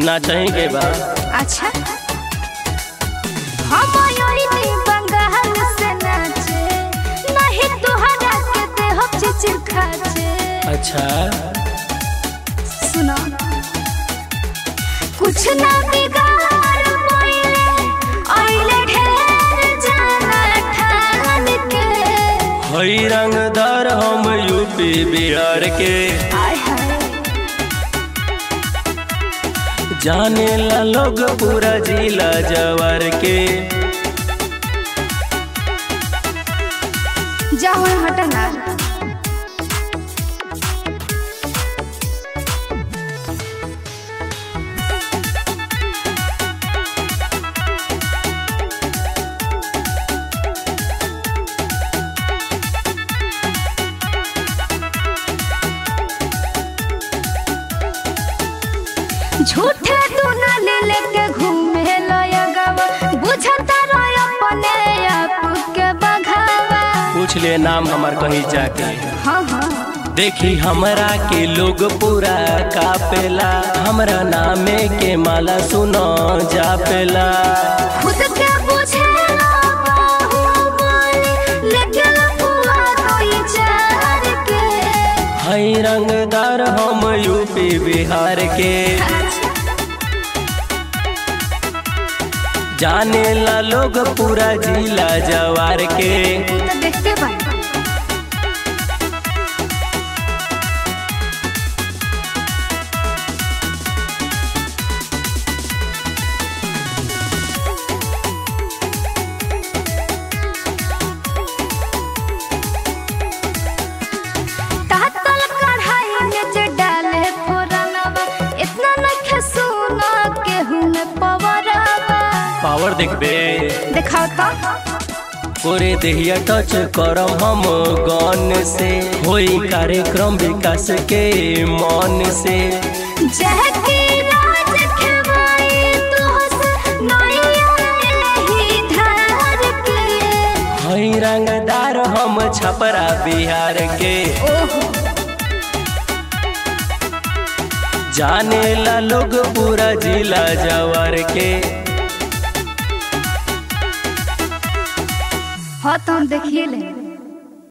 ना चाही के बा अच्छा हम आयोनी बंगाल से नाचे नहीं तुहरा के देह चिचिर खाचे अच्छा सुनो कुछ ना बिगाड़ मोइले आइले ढेर जाना ठान के हई रंगदार हम यूपी बिहार के आय हाय जाने ला लोग पूरा जिला जवार के जाओ हटना झूठे तू ना ले लेके घूमे लया गवा बुझता रहो अपने आप के बघावा पूछ ले नाम हमार कहीं जाके हाँ हाँ देखी हमरा के लोग पूरा कापेला हमरा नामे के माला सुनो जापेला खुद के पूछे ना बाहुबली, लेके लफुआ कोई चार के हई रंगदार हम यूपी बिहार के जाने ला लोग पूरा जिला जवार के तो देखते बानी तातल कढ़ाई में जे डाले फोरनवा इतना नखे सुना केहू में पवरवा पावर देखबे दिखाओ तो पूरे देहिया टच करम हम गन से होई कार्यक्रम विकास के मन से जहकी राज खेवाई तुहस नैया एही धार के हई रंगदार हम छपरा बिहार के ओहो जाने ला लोग पूरा जिला जवार के हाँ तो हम देखिए ले